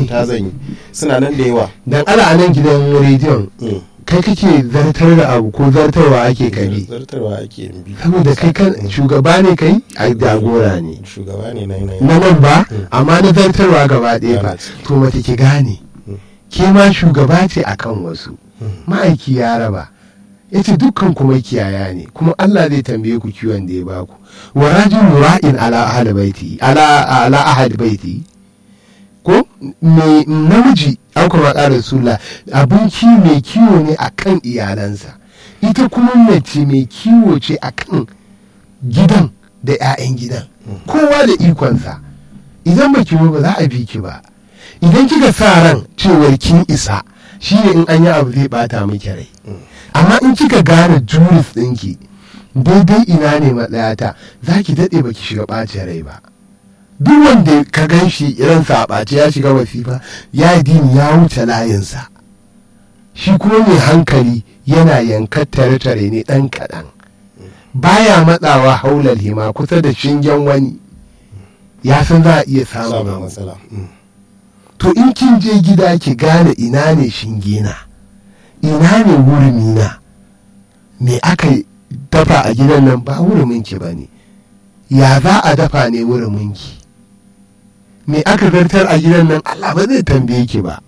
fita zan yi suna nan da yawa dan ala a nan gidan rediyon Mm. kai kake zartar da abu ko zartarwa ake kabi zartarwa ake yin bi saboda kai kan shugaba ne kai a jagora ne shugaba ne na yanayi na nan ba Mm. amma na zartarwa gaba ɗaya ba Yana ciki. to mace ki gane Mm. ke ma shugaba ce akan wasu ma'aiki ya raba ya ce dukkan kuma kiyaya ne kuma Allah zai tambaye ku kiwon da ya baku wa rajin ra'in ala ahad baiti ala ala ahad baiti ko me namiji an kuma ƙara sula abinci mai kiwo ne akan iyalansa ita kuma mace mai kiwo ce akan gidan da 'ya'yan gidan kowa da ikonsa idan ba ki ba za a bi ki ba idan kika sa ran cewar kin isa shi ne in an yi abu zai bata miki rai amma in kika gane juris ɗinki daidai ina ne matsayata za ki daɗe ba ki shiga ɓacin rai ba duk wanda ka gan shi ransa a ɓace ya shiga wasifa ya yi dini ya wuce layinsa shi kuma mai hankali yana yankar tare-tare ne ɗan kaɗan baya matsawa haular hima kusa da shingen wani ya san za a iya samun samun abu. matsala Mm. to in kin je gida ki gane ina ne shingena ina ne wurmina me aka dafa a gidan nan ba wuruminki ba ne ya za a dafa ne wuruminki me aka zartar a gidan nan allah ba zai tambaye ki ba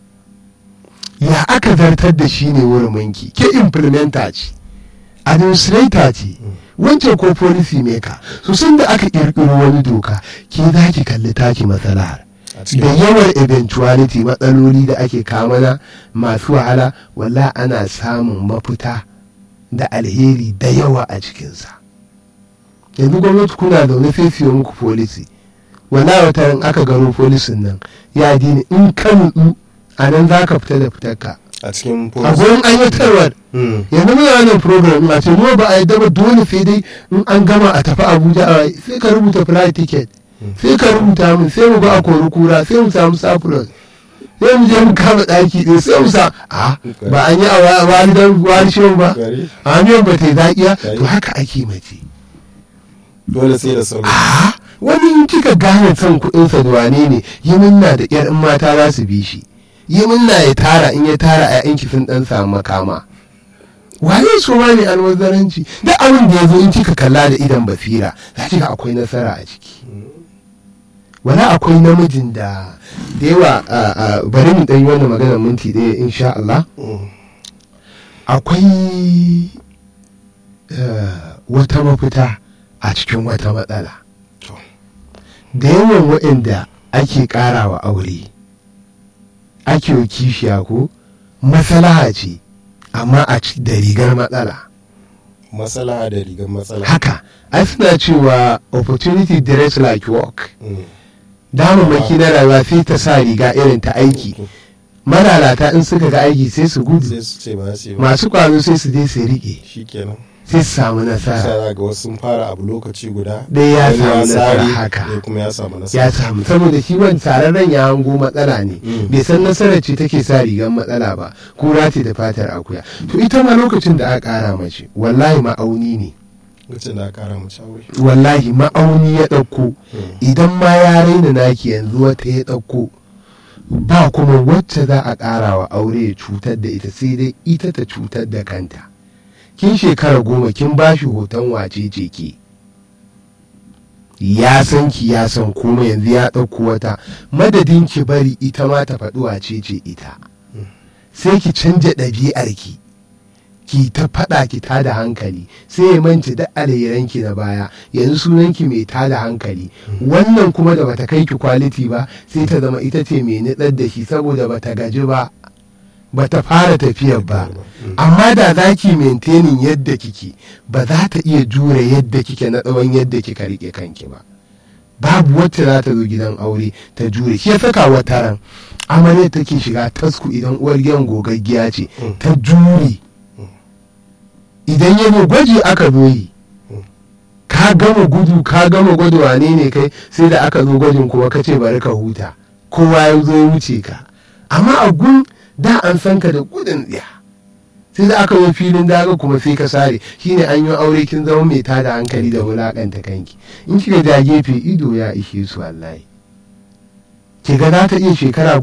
ya aka zartar da shi ne wuruminki ke implementer ce administrator ce wancan ko policy maker so sun da aka kirkiro wani doka ke za ki kalli taki matsalar a cikin da yawan eventuality matsaloli da ake kamana masu wahala walla ana samun mafita da alheri da yawa a cikinsa yanzu gwamnati kuna zaune sai siyo muku folisi wala wata ran aka gano folisin nan ya dini in ka nutsu a nan za ka fita da fitarka a cikin a policy gurin aiwatarwar Mm. yanzu muna wannan program a ce mu ba a yi daba dole sai dai in an gama a tafi abuja a sai ka rubuta flight ticket sai ka rubuta min sai mu ba a kori kura sai mu samu surplus sai mu je mu kama ɗaki ɗin sai mu sa a ba an yi a wa- walidan walishin ba Gari. a miyan ba ta yi zaƙiya Gari. to haka ake mace dole sai da sauri a wani in kika gane son kuɗinsa da wane ne yi minna da ƴar in mata za su bi shi yi minna ya tara in ya tara a yanki sun ɗan samu makama waye su ma ne alwazaranci duk abin da ya zo in kika kalla da idan basira za ki ga akwai nasara a ciki wala akwai namijin da da yawa a- a- bari mu ɗan yi wannan magana minti ɗaya insha Allah Mm. akwai eh, wata mafita a cikin wata matsala To. da yawan waɗanda ake ƙarawa aure ake wa kishiya ko maslaha ce amma a ci da rigar matsala matsala da rigar matsala haka ai suna cewa opportunity dress like work Mm. damammaki na rayuwa sai ta sa riga irin ta aiki malalata in suka ga aiki sai su gudu sai su ce ba su yi ba masu kwazo sai su je su riƙe shi kenan sai su samu nasara sai ga wasu sun fara abu lokaci guda Ɗaya ya wani samu nasara sare, haka. ɗaya kuma ya samu nasara ya samu saboda shi wani tsararren ya hango matsala ne Mm. bai san nasarar ce take sa rigar matsala ba kura ce da fatar akuya to ita ma lokacin da aka kara mace wallahi ma'auni ne lokacin da aka kara mace aure wallahi ma'auni ya ɗauko Mm. idan ma ya raina naki yanzu wata ya ɗauko ba kuma wacce za a ƙara wa aure ya cutar da ita sai dai ita ta cutar da kanta kin shekara goma kin ba shi hoton wace ce ke ya san ki ya san kuma yanzu ya ɗauko wata madadin ki bari ita ma ta faɗi wace ce ita sai ki canja ɗabi'arki ki ta faɗa ki ta da hankali sai ya manci da alheranki na baya yanzu sunanki mai ta da hankali wannan kuma da bata kai ki kwaliti ba sai ta zama ita ce mai nitsar da shi saboda bata gaji ba bata fara tafiyar ba amma da za ki maintaining yadda kike ba za ta iya jure yadda kike na tsawon yadda kika rike kanki ba babu wacce za ta zo gidan aure ta jure shi ya saka wata ran amarya take shiga tasku idan uwar gidan gogaggiya ce ta jure idan ya zo gwaji aka zo yi ka gama gudu ka gama gwada wane ne kai sai da aka zo gwajin kuma ka ce bari ka huta kowa ya zo ya wuce ka amma a gun da an san ka da gudun tsiya sai da aka zo filin daga kuma sai ka sare shine an yi aure kin zama mai tada hankali da wulakanta kanki in kika ja gefe ido ya ishe su wallahi ki ga za ta iya shekara